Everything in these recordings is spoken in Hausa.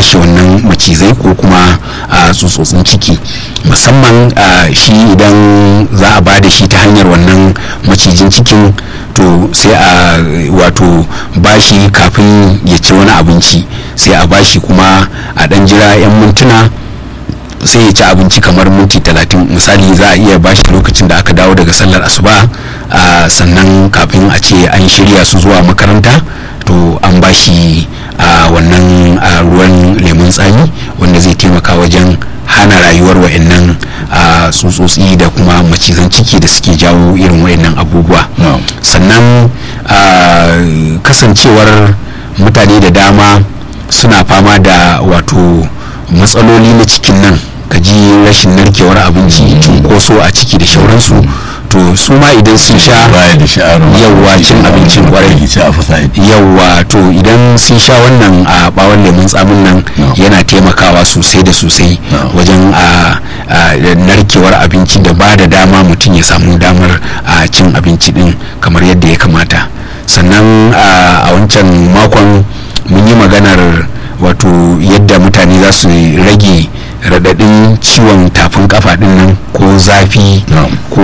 kashe wannan macizai ko kuma tsutsotsin ciki musamman shi idan za a ba da shi ta hanyar wannan macijin cikin to sai a wato bashi kafin ya ci wani abinci sai a bashi kuma a dan jira 'yan mintuna sai ya ci abinci kamar minti talatin misali za a iya bashi lokacin da aka dawo daga sallar asuba sannan kafin a ce an shirya su zuwa makaranta to an bashi a wannan ruwan lemun tsami wanda zai taimaka wajen hana rayuwar wa'annan tsutsotsi da kuma macizan ciki da suke jawo irin wa'annan abubuwa sannan kasancewar mutane da dama suna fama da wato matsaloli na cikin nan ka ji rashin narkewar abinci cunkoso a ciki da shauransu to su ma idan sun sha yawwa cin abincin kwarai yawwa to idan sun sha wannan a bawon lemun tsamin nan yana taimakawa sosai da sosai wajen a narkewar abinci da ba da dama mutum ya samu damar a cin abinci din kamar yadda ya kamata sannan a wancan makon mun yi maganar wato yadda mutane za su rage radadin ciwon tafin kafa din nan ko zafi ko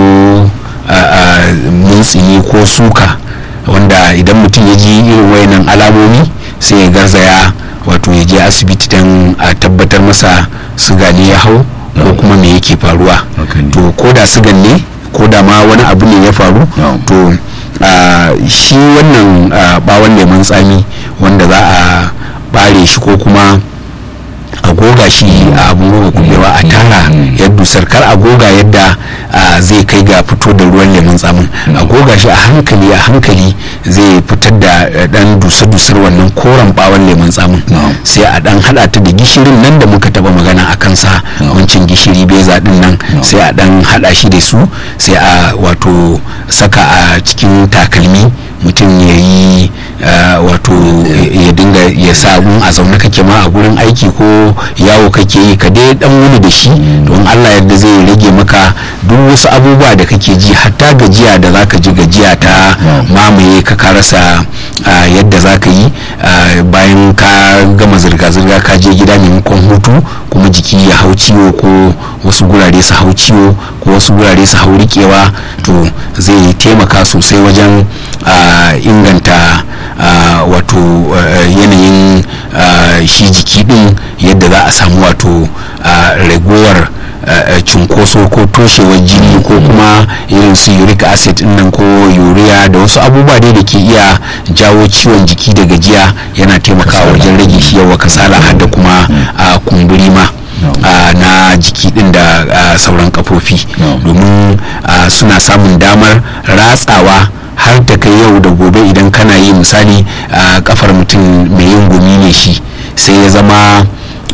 muntsini ko suka wanda idan mutum ya ji irin wayannan alamomi sai ya garzaya wato ya je asibiti don a tabbatar masa suga ne ya hau ko kuma me yake faruwa to ko da sugan ne ko da ma wani abu ne ya faru to shi wannan bawon lemun tsami wanda za a bare shi ko kuma a goga shi a abin goga kubewa a tara yadda sarkar a goga yadda zai kai ga fito da ruwan lemun tsamin a goga shi a hankali a hankali zai fitar da dan dusar-dusar wannan koren bawon lemun tsamin sai a dan hada ta da gishirin nan da muka taba magana a kansa wancan gishiri beza din nan sai a dan hada shi da su sai a wato saka a cikin takalmi mutum ya yi wato ya dinga ya sa a zaune kake ma a gurin aiki ko yawo kake yi ka dai dan wuni da shi don allah yadda zai rage maka duk wasu abubuwa da kake ji hatta gajiya da zaka ji gajiya ta mamaye ka karasa yadda zaka yi bayan ka gama zirga-zirga ka je gida maimakon hutu kuma jiki ya hau ciwo ko wasu gurare su hau ciwo ko wasu gurare su hau rikewa to zai taimaka sosai wajen inganta wato yanayin shi jiki din yadda za a samu wato ragowar cunkoso ko toshewar jini ko kuma irin su uric acid nan ko urea da wasu abubuwa dai da ke iya jawo ciwon jiki da gajiya yana taimakawa wajen rage shi yawa kasala har da kuma kumburi ma na jiki din da sauran kafofi domin suna samun damar ratsawa har ta kai yau da gobe idan kana yi misali kafar mutum mai yin gumi ne shi sai ya zama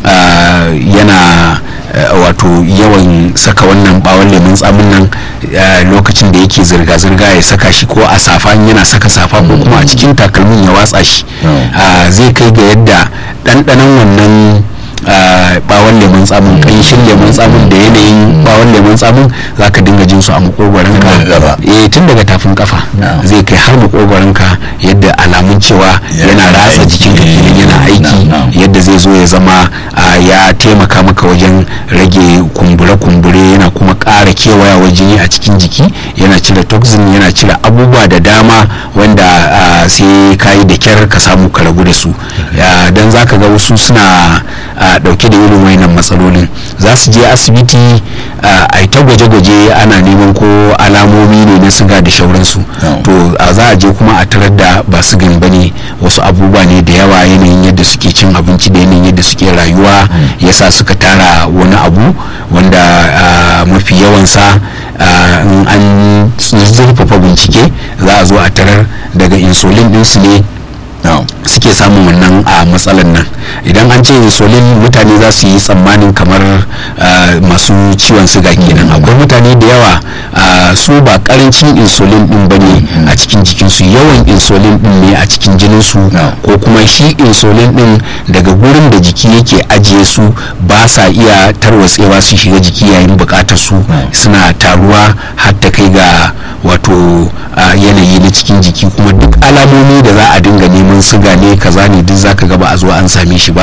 yana wato yawan saka wannan bawon lemun tsamin nan lokacin da yake zirga-zirga ya saka shi ko a safa yana saka safa ko kuma a cikin takalmin ya watsa shi zai kai ga yadda ɗanɗanon wannan bawon lemun tsamin kanshin lemun tsamin da yanayin bawon lemun tsamin za ka dinga jin su a makogwaron ka eh tun daga tafin kafa zai kai har makogwaron ka yadda alamun cewa yana ratsa jikin ka kenan yana aiki yadda zai zo ya zama ya taimaka maka wajen rage kumbure-kumbure yana kuma ƙara kewayawar jini a cikin jiki yana cire toxin yana cire abubuwa da dama wanda sai ka yi da kyar ka samu ka rabu da su don za ka ga wasu suna dauke da irin wayannan matsalolin za su je asibiti a ta gwaje-gwaje ana neman ko alamomi ne na siga da shauransu to za a je kuma a tarar da ba sigan ba ne wasu abubuwa ne da yawa yanayin yadda suke cin abinci da yanayin yadda suke rayuwa yasa suka tara wani abu wanda mafi yawansa in an zurfafa bincike za a zo a tarar daga insulin ɗinsu ne suke samun wannan a matsalan nan idan an ce insulin mutane za su yi tsammanin kamar masu ciwon siga kenan akwai mutane da yawa su ba karancin insulin din ba ne a cikin jikinsu yawan insulin din ne a cikin jininsu ko kuma shi insulin din daga gurin da jiki yake ajiye su ba sa iya tarwatsewa su shiga jiki yayin bukatar su suna taruwa har ta kai ga wato yanayi na cikin jiki kuma duk alamomi da za a dinga neman siga ne kaza ne duk zaka ga ba a zo an same shi ba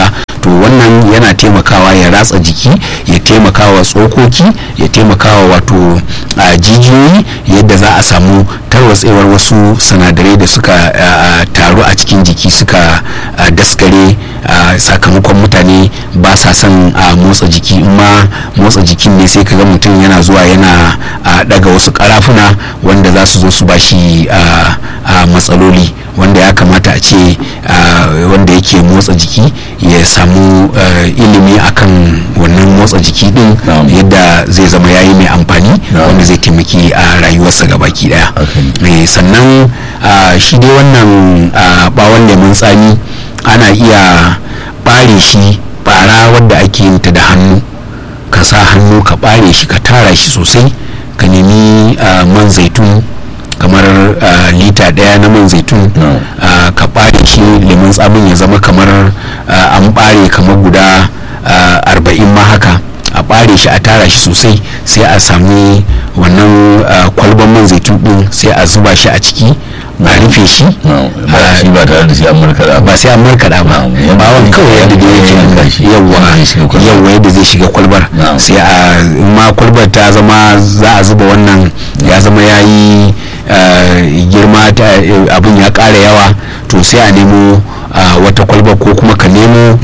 to wannan yana taimakawa ya ratsa jiki ya taimakawa tsokoki ya taimakawa wato jijiyoyi yadda za a samu tarwatsewar wasu sinadarai da suka taru a cikin jiki suka daskare sakamakon mutane ba sa son motsa jiki in ma motsa jikin ne sai kaga mutum yana zuwa yana daga wasu karafuna wanda za su zo su bashi matsaloli wanda ya kamata a ce wanda yake motsa jiki ya samu ilimi akan wannan motsa jiki din yadda zai zama yayi mai amfani wanda zai taimaki a rayuwarsa gabaki daya sannan shi dai wannan bawon lemun tsami ana iya bare shi bara wadda ake yin ta da hannu ka sa hannu ka bare shi ka tara shi sosai ka nemi man zaitun kamar lita daya na man zaitun ka bare shi lemun tsamin ya zama kamar an bare kamar guda arba'in ma haka a bare shi a tara shi sosai sai a sami wannan kwalban man zaitun din sai a zuba shi a ciki a rufe shi shi ba tare da sai an markaɗa ba sai an markaɗa ba bawon kawai yadda da yake yawa yawa yadda zai shiga kwalbar sai a ma kwalbar ta zama za a zuba wannan ya zama ya yi girma abin ya ƙara yawa to sai a nemo wata kwalbar ko kuma ka nemo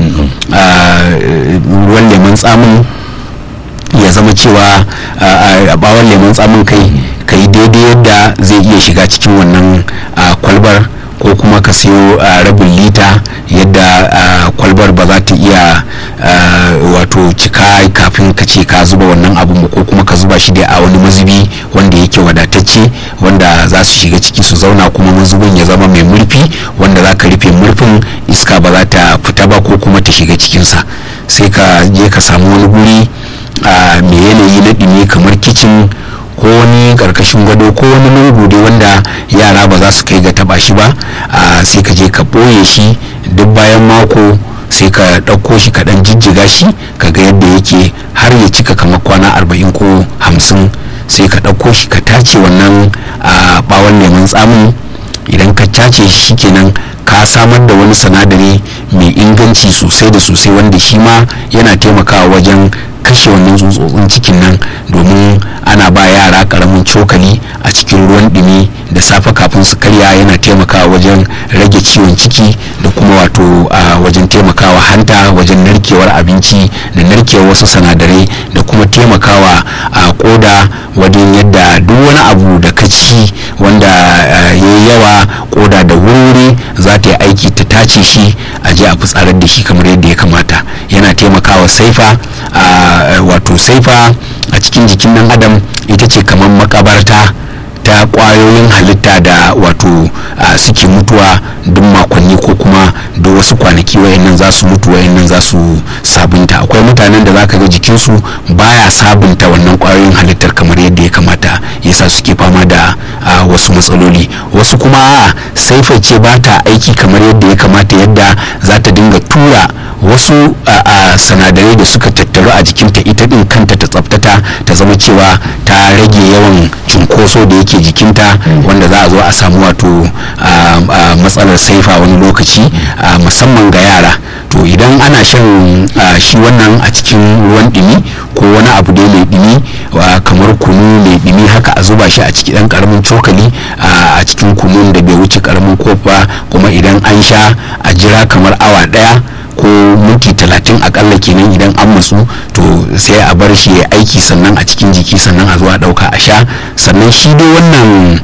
ruwan lemon tsamin ya zama cewa a bawon lemon tsamin kai ka yi daidai yadda zai iya shiga cikin wannan kwalbar ko kuma ka siyo rabin lita yadda kwalbar ba za ta iya wato cika kafin ka ce ka zuba wannan abun ko kuma ka zuba shi dai a wani mazubi wanda yake wadatacce wanda za su shiga ciki su zauna kuma mazubin ya zama mai murfi wanda za ka rufe murfin iska ba za ta fita ba ko kuma ta shiga cikinsa sai ka je ka samu wani guri mai yanayi na ɗumi kamar kicin ko wani karkashin gado ko wani lungu dai wanda yara ba za su kai ga taba shi ba sai ka je ka ɓoye shi duk bayan mako sai ka ɗauko shi ka ɗan jijjiga shi ka ga yadda yake har ya cika kamar kwana arba'in ko hamsin sai ka ɗauko shi ka tace wannan ɓawon lemun tsamin idan ka tace shi kenan ka samar da wani sinadari mai inganci sosai da sosai wanda shi ma yana taimakawa wajen kashe wannan tsutsotsin cikin nan domin ana ba yara karamin cokali a cikin ruwan dumi da safe kafin su karya yana taimakawa wajen rage ciwon ciki da kuma wato wajen taimakawa hanta wajen narkewar abinci da narkewar wasu sinadarai da kuma taimakawa a koda wajen yadda duk wani abu da ka ci wanda ya yi yawa koda da wuri za ta yi aiki ta tace shi a je a fitsarar da shi kamar yadda ya kamata yana taimakawa saifa wato saifa a cikin jikin nan adam ita ce kamar makabarta ta kwayoyin halitta da wato suke mutuwa duk makonni ko kuma duk wasu kwanaki wayannan za su mutu wayannan za su sabunta akwai mutanen da za ka ga jikinsu baya sabunta wannan kwayoyin halittar kamar yadda ya kamata yasa suke fama da wasu matsaloli wasu kuma a saifa ce ba ta aiki kamar yadda ya kamata yadda za ta dinga tura wasu sanadarai da suka tattaru a jikinta ita din kanta ta tsaftata ta zama cewa ta rage yawan cunkoso da yake jikinta wanda za a zo a samu wato matsalar saifa wani lokaci musamman ga yara to idan ana shan shi wannan a cikin ruwan dumi ko wani abu dai mai dumi kamar kunu mai dumi haka a zuba shi a ciki dan karamin cokali a cikin kunun da bai wuce karamin kofa kuma idan an sha a jira kamar awa daya ko minti talatin akalla kenan idan an matsu to sai a bar shi ya aiki sannan a cikin jiki sannan a zuwa dauka a sha sannan shi dai wannan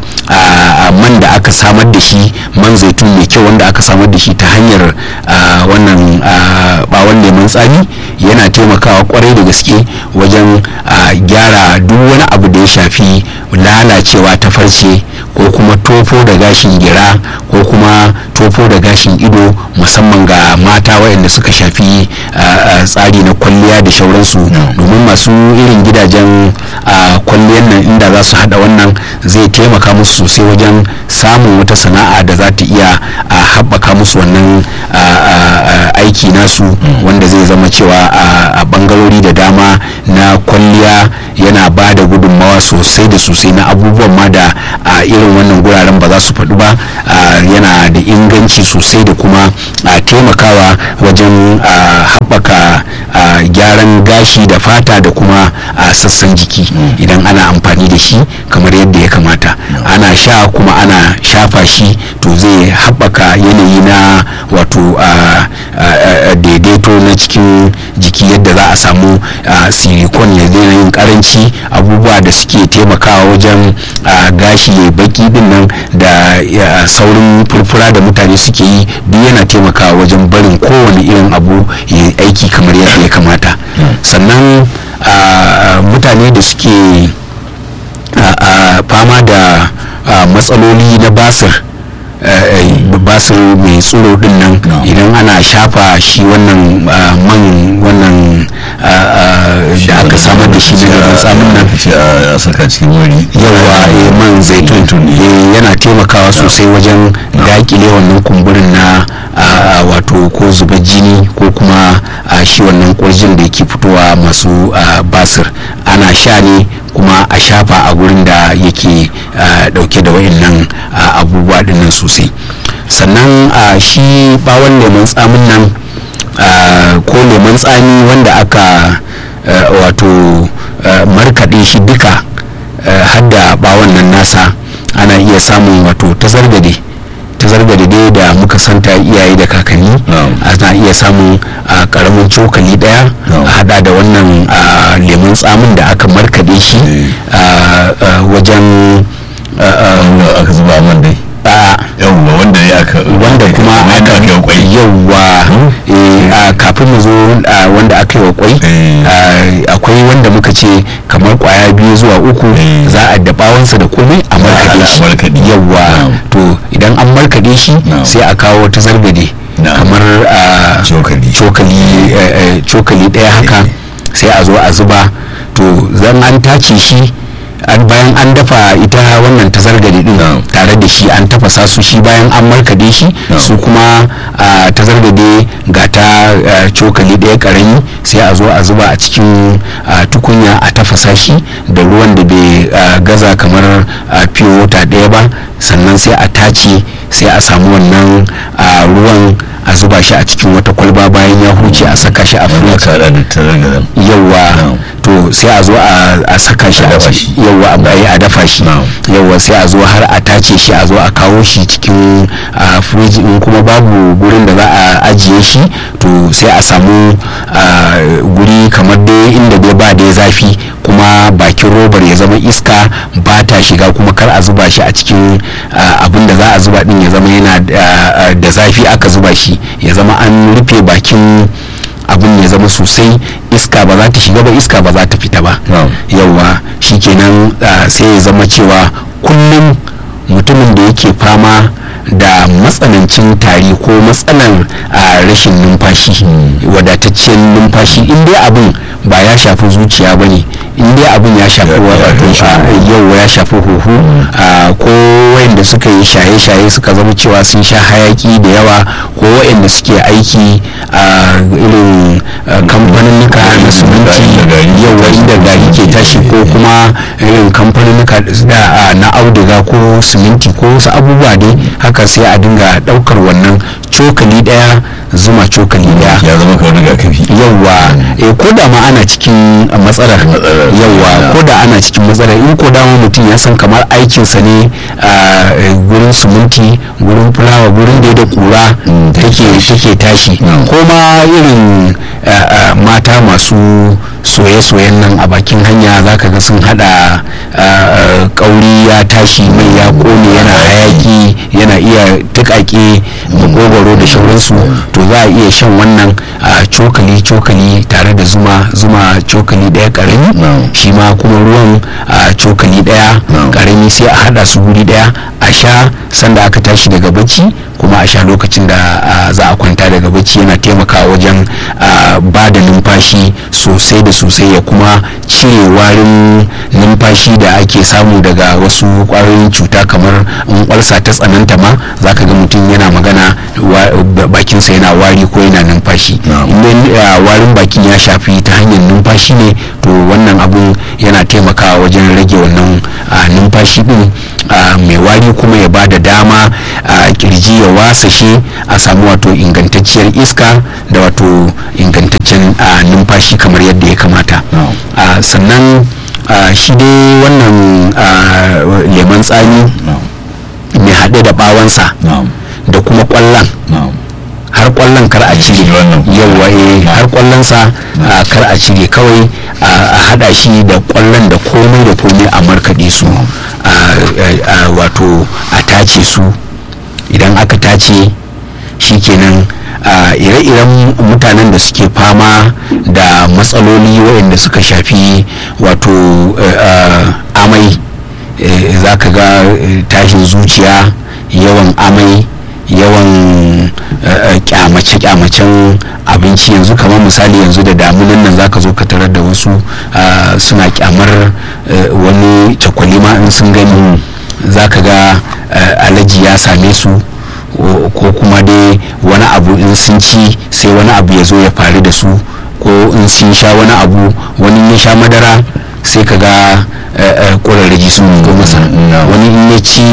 man da aka samar da shi man zaitun mai kyau wanda aka samar da shi ta hanyar wannan bawon lemun tsami yana taimakawa kwarai da gaske wajen gyara duk wani abu da ya shafi lalacewa ta farce ko kuma tofo da gashin gira ko kuma tofo da gashin ido musamman ga mata waɗanda suka shafi tsari na kwalliya da shauransu domin masu irin gidajen kwalliyar nan inda za su hada wannan zai taimaka musu sosai wajen samun wata sana'a da za ta iya haɓaka musu wannan aiki nasu wanda zai zama cewa a bangarori da dama na kwalliya yana ba da gudunmawa sosai sosai da sosai na abubuwan ma da a irin wannan guraren ba za su faɗu ba yana da inganci sosai da kuma taimakawa wajen haɓaka gyaran gashi da fata da kuma sassan jiki idan ana amfani da shi kamar yadda ya kamata ana sha kuma ana shafa shi to zai haɓaka yanayi na wato daidaito na cikin jiki yadda za a samu silikon ya daina yin karanci abubuwa da suke taimakawa wajen gashi ya baki din nan da saurin furfura da mutane suke yi duk yana taimakawa wajen barin kowane irin abu ya aiki kamar yadda ya kamata sannan mutane da suke fama da matsaloli na basir basir mai tsoro din nan idan ana shafa shi wannan man wannan da aka samar da shi na tsamin nan a saka cikin wuri yawa man zaitun yana taimakawa sosai wajen dakile wannan kumburin na wato ko zuba jini ko kuma shi wannan kurjin da yake fitowa masu basir ana sha ne kuma a shafa a gurin da yake dauke da wayannan abubuwa dinnan sosai sannan shi bawon lemon tsamin nan ko lemon tsami wanda aka wato markaɗe shi duka hadda bawon nan nasa ana iya samun wato tazargade tazargade dai da muka santa iyaye da kakanni ana iya samun karamin cokali daya a hada da wannan lemun tsamin da aka markade shi wajen aka zuba man dai yawwa wanda ne aka wanda kuma aka yi kwai yawwa kafin mu zo wanda aka yi wa kwai akwai wanda muka ce kamar kwaya biyu zuwa uku za a da bawansa da komai a markaɗe shi yawwa to idan an markaɗe shi sai a kawo ta zargade kamar cokali ɗaya haka sai a zo a zuba to zan an tace shi bayan an dafa ita wannan tazargade din tare da shi an tafasa su shi bayan an markade shi su kuma tazargade ga ta cokali ɗaya karami sai a zo a zuba a cikin tukunya a tafasa shi da ruwan da bai gaza kamar fiye wata ɗaya ba sannan sai a tace sai a samu wannan ruwan a zuba shi a cikin wata kwalba bayan ya huce a saka shi a fridge yawa to sai a zo a saka shi a yawa a dafa shi yawa sai a zo har a tace shi a zo a kawo shi cikin fridge in kuma babu gurin da za a ajiye shi to sai a samu guri kamar dai inda dai ba dai zafi kuma bakin robar ya zama iska ba ta shiga kuma kar a zuba shi a cikin abin da za a zuba din ya zama yana da zafi aka zuba shi ya zama an rufe bakin abin ya zama sosai iska ba za ta shiga ba iska ba za ta fita ba yauwa shikenan sai ya zama cewa kullum mutumin da yake fama da matsanancin tari ko matsalar rashin numfashi wadataccen numfashi in dai abin ba ya shafi zuciya ba ne in dai abin ya shafi yau ya shafi huhu ko wayanda suka yi shaye-shaye suka zama cewa sun sha hayaki da yawa ko wayanda suke aiki a irin kamfaninnika na siminti yau inda gari ke tashi ko kuma irin kamfaninnika na auduga ko siminti ko wasu abubuwa dai haka sai a dinga daukar wannan cokali daya zuma cokali daya ya zama kawai rigakafi yawa eh ko da ma ana cikin matsalar yawa ko da ana cikin matsalar in ko da mutum ya san kamar aikinsa ne a gurin suminti gurin fulawa gurin da da kura take take tashi ko ma irin mata masu soye-soyen nan a bakin hanya zaka ga sun hada kauri ya tashi mai ya kone yana hayaki yana iya tukake makogwaro da shauransu to za a iya shan wannan cokali cokali tare da zuma zuma cokali daya karami shi ma kuma ruwan cokali daya karami sai a hada su guri daya a sha sanda aka tashi daga bacci kuma a sha lokacin da za a kwanta daga bacci yana taimakawa wajen ba da numfashi sosai da sosai ya kuma cire warin numfashi da ake samu daga wasu kwayoyin cuta kamar in kwalsa ta tsananta ma za ka ga mutum yana magana bakinsa yana wari ko yana numfashi idan warin bakin ya shafi ta hanyar numfashi ne to wannan abun yana taimakawa wajen rage wannan numfashi din mai wari kuma ya ba da dama a kirji ya wasashe a samu wato ingantacciyar iska da wato ingantaccen numfashi kamar yadda ya kamata sannan shi dai wannan lemon tsami mai haɗe da ɓawansa da kuma ƙwallon har kwallon kar a cire yawa eh har kwallon sa kar a cire kawai a hada shi da kwallon da komai da komai a markade su wato a tace su idan aka tace shikenan ire-iren mutanen da suke fama da matsaloli waɗanda suka shafi wato amai za ka ga tashin zuciya yawan amai yawan kyamace-kyamacen abinci yanzu kamar misali yanzu da damunan nan zaka zo ka tarar da wasu suna kyamar wani cakwalima in sun gani zaka ga alaji ya same su ko kuma dai wani abu in sun ci sai wani abu ya zo ya faru da su ko in sun sha wani abu wani ya sha madara sai ka ga ƙwararraji sun zo masa wani in ya ci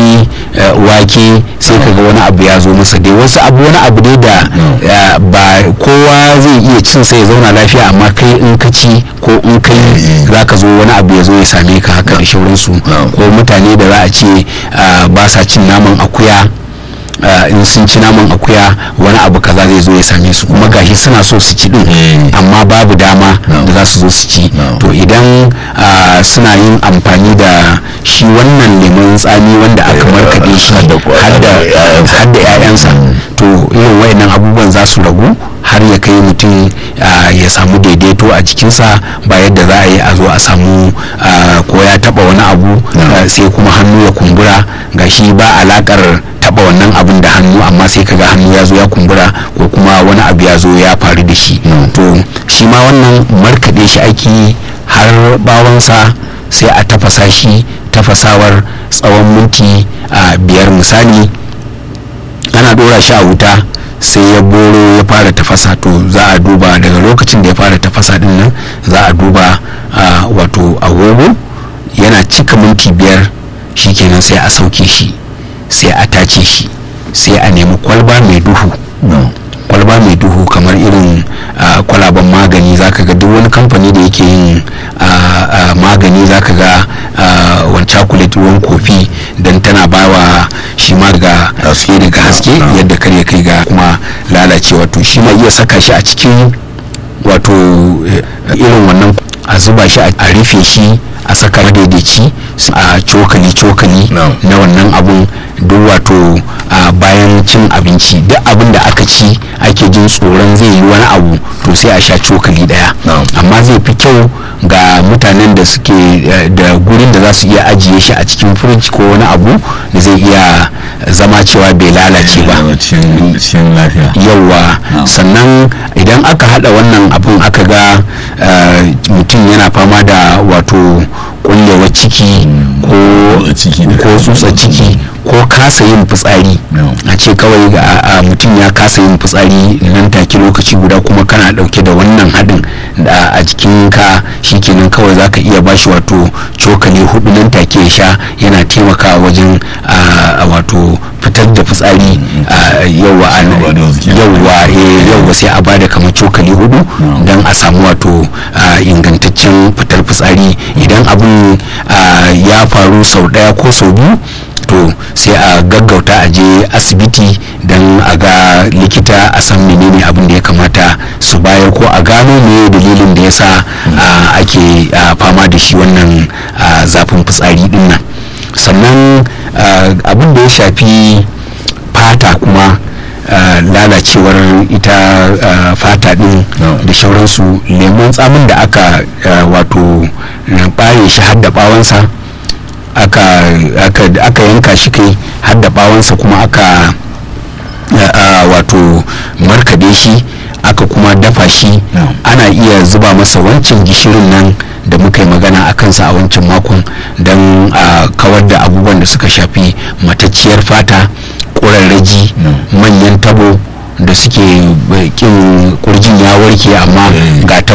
wake sai ka ga wani abu ya zo masa dai wasu abu wani abu dai da ba kowa zai iya cin sai ya zauna lafiya amma kai in ka ci ko in kai za ka zo wani abu ya zo ya same ka haka da shauransu ko mutane da za a ce ba sa cin naman akuya in sun ci naman akuya wani abu kaza zai zo ya same su kuma gashi suna so su ci din amma babu dama da za su zo su ci to idan suna yin amfani da shi wannan lemon tsami wanda aka markaɗe shi har da 'ya'yansa to irin wayannan abubuwan za su ragu har ya kai mutum ya samu daidaito a jikinsa ba yadda za a yi a zo a samu ko ya taba wani abu sai kuma hannu ya kumbura gashi ba alakar taba wannan abun da hannu amma sai kaga hannu ya zo ya kumbura ko kuma wani abu ya zo ya faru da shi to shi ma wannan markaɗe shi ake har bawansa sai a tafasa shi tafasawar tsawon minti biyar misali ana dora shi a wuta sai ya boro ya fara tafasa to za a duba daga lokacin da ya fara tafasa din nan za a duba wato agogo yana cika minti biyar shikenan sai a sauke shi sai a tace shi sai a nemi kwalba mai duhu kwalba mai duhu kamar irin kwalaban magani zaka ga duk wani kamfani da yake yin magani zaka ga wani chocolate ruwan kofi don tana bawa shi ma ga haske daga haske yadda kar ya kai ga kuma lalacewa to shi ma iya saka shi a cikin wato irin wannan a zuba shi a rufe shi a saka madaidaici a cokali cokali na wannan abun duk wato bayan cin abinci duk abin da aka ci ake jin tsoron zai yi wani abu to sai a sha cokali daya amma zai fi kyau ga mutanen da suke da gurin da za su iya ajiye shi a cikin firij ko wani abu da zai iya zama cewa bai lalace ba yauwa sannan idan aka hada wannan abun aka ga mutum yana fama da wato kullewar ciki ko tsutsa ciki ko kasa yin fitsari a ce kawai ga mutum ya kasa yin fitsari nan take lokaci guda kuma kana dauke da wannan hadin a jikin ka shikenan kawai zaka iya bashi wato cokali hudu nan take ya sha yana taimakawa wajen wato fitar da fitsari yawa yawa sai a bada kamar cokali hudu don a samu wato ingantaccen fitar fitsari idan abin ya faru sau daya ko sau biyu to sai a gaggauta a je asibiti don a ga likita a san menene abin da ya kamata su bayar ko a gano me dalilin da ya sa ake fama da shi wannan zafin fitsari din nan sannan abin da ya shafi fata kuma lalacewar ita fata din da shauransu lemon tsamin da aka wato bare shi har da bawansa aka yanka shi kai har da bawansa kuma aka wato markade shi aka kuma dafa shi ana iya zuba masa wancan gishirin nan da muka yi magana a kansa a wancan makon don a kawar da abubuwan da suka shafi matacciyar fata ƙurarraji manyan tabo da suke kin kurjin ya warke amma ga tabo